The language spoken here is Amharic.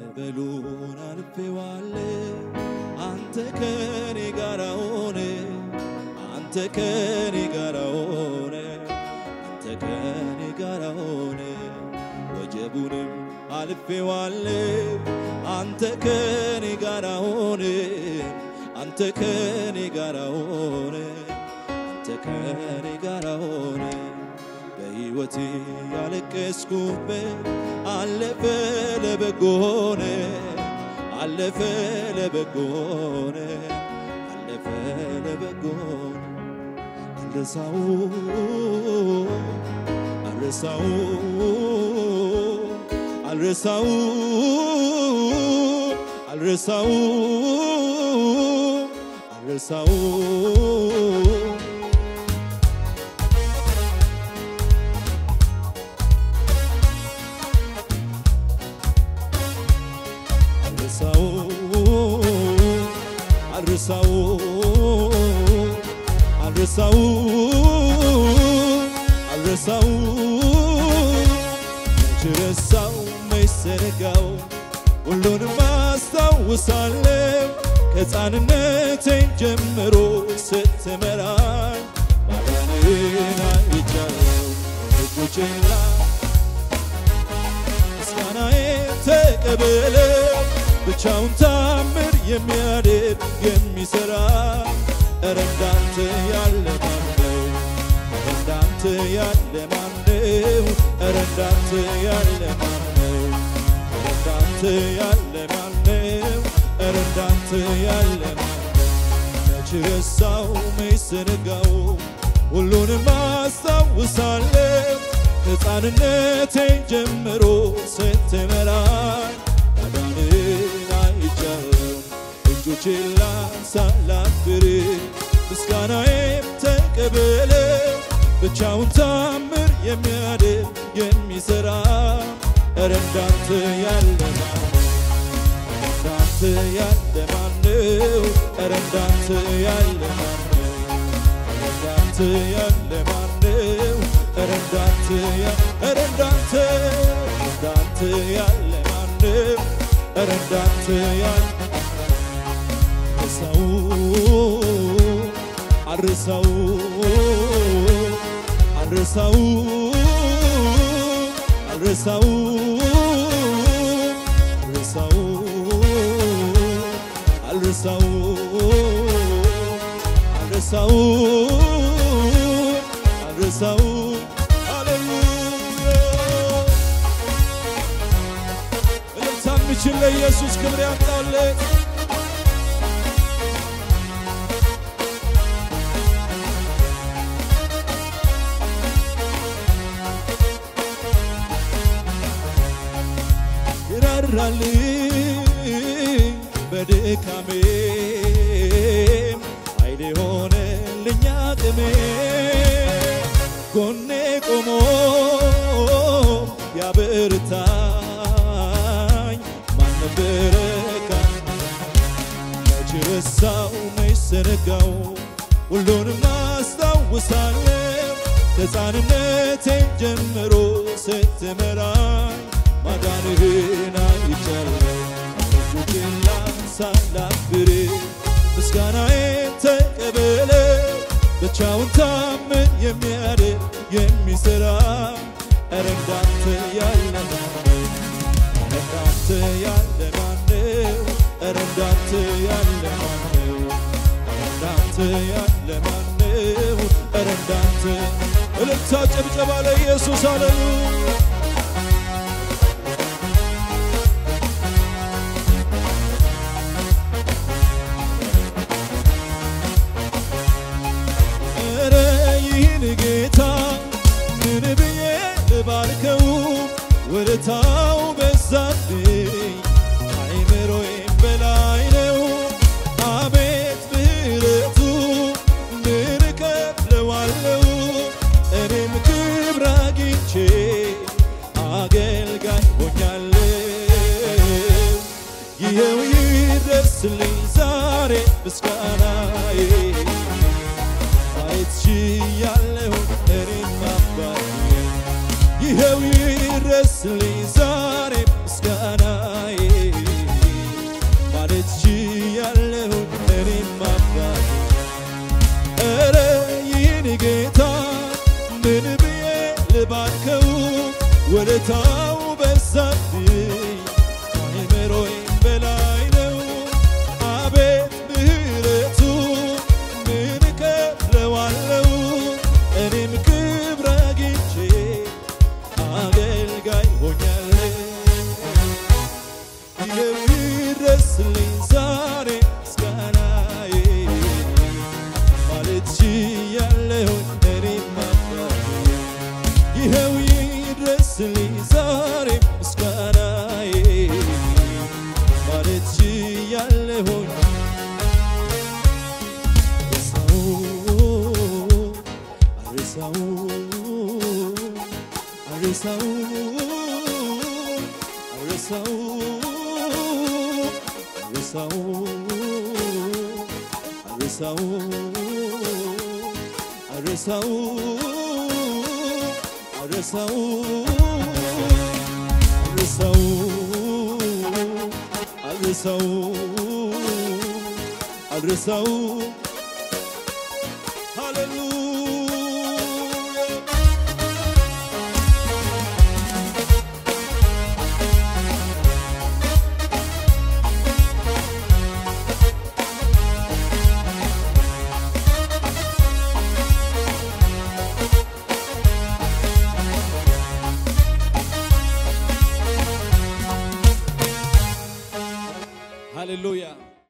ማዕበሉን አልፌዋለሁ አንተ ከኔ ጋር ሆነ አንተ ከኔ ጋር ሆነ አንተ ከኔ ጋር ሆነ ወጀቡንም አልፌዋለሁ አንተ ከኔ ጋር ሆነ አንተ ከኔ ጋር ሆነ አንተ ከኔ ጋር ሆነ በሕይወቴ ያለቀስኩበት አለፈ ለበጎ ሆነ አለፈ ለበጎ ሆነ አለፈ ለበጎ ሆነ አልረሳው አልረሳው አልረሳው አልረሳው አልረሳው አልረሳው አልረሳው አልረሳው አልረሳው መች ረሳው መች ዘነጋው ሁሉንም አስታውሳለሁ ከሕፃንነቴ ጀምሮ ስትመራኝ ማዳንህን አይቻለሁ እጆቼን ላይ ምስጋናዬን ተቀበለ ብቻውን ታምር የሚያደርግ የሚሠራ ኧረ እንዳንተ ያለ ማነው? ኧረ እንዳንተ ያለ ማነው? ኧረ እንዳንተ ያለ ማነው? ኧረ እንዳንተ ያለ ማነው? ኧረ እንዳንተ ያለ ማነው? መች ረሳው መች ዘነጋው ሁሉንም አስታውሳለሁ ከሕፃንነቴ ጀምሮ ስትመራኝ ማዳንህን አይቻለሁ እጆቼን ላንሳ ላክብር ምስጋናዬም ተቀበለ ብቻውን ታምር የሚያድን የሚሠራ ኧረ እንዳንተ ያለ ማነው? እንዳንተ ያለ ማነው? ኧረ እንዳንተ ያለ ማነው? እንዳንተ ያለ ማነው? ኧረ እንዳንተ ያ- ኧረ እንዳንተ እንዳንተ ያለ ማነው? ኧረ እንዳንተ ያለ ረሳው አልረሳው አልረሳው አልረሳው አልረሳው አልረሳው አልረሳው አልረሳው ሃሌሉያ እልልታ የሚችል ለኢየሱስ ክብር ያምጣለት ይራራልኝ በድካሜ ኃይሌ ሆነልኝ አቅሜ ጎኔ ቆሞ ያበርታኝ ማን ነበረ ካን መች ረሳው መች ዘነጋው ሁሉንም አስታውሳለሁ ከሕፃንነቴ ጀምሮ ስትመራኝ ማዳንህን አይቻለሁ እጆቼን ላንሳ ላክብር ምስጋናዬን ተቀበለ ብቻውን ታምን የሚያድን የሚሠራ ኧረ እንዳንተ ያለ ማነው? ኧረ እንዳንተ ያለ ማነው? ኧረ እንዳንተ ያለ ማነው? ኧረ እንዳንተ ያለ ማነው? ኧረ እንዳንተ እልልታ ጭብጨባ ለኢየሱስ ሃሌሉያ ኧረ ይህን ጌታ ምን ብዬ ልባርከው ውለታው በዛብኝ አይምሮዬም በላይ ነው አቤት ምሕረቱ ምን እከፍለዋለሁ እኔም ክብር አግኝቼ አገልጋይ ሆኛለሁ ይኸው ይድረስልኝ ዛሬ ምስጋናዬ ማየት ችያለሁ እኔም አባቴ ይኸው ይድረስልኝ ዛሬ ምስጋናዬ ይኸው ይድረስልኝ ዛሬ ምስጋናዬ ማለት ችያለሁ እኔም አባቴ ይኸው ይድረስልኝ ዛሬ ምስጋናዬ ማለት ችያለሁኝ አርሳው አርሳው አርሳው አርሳው አርሳው አርሳው አርሳው አርሳው አርሳው አርሳው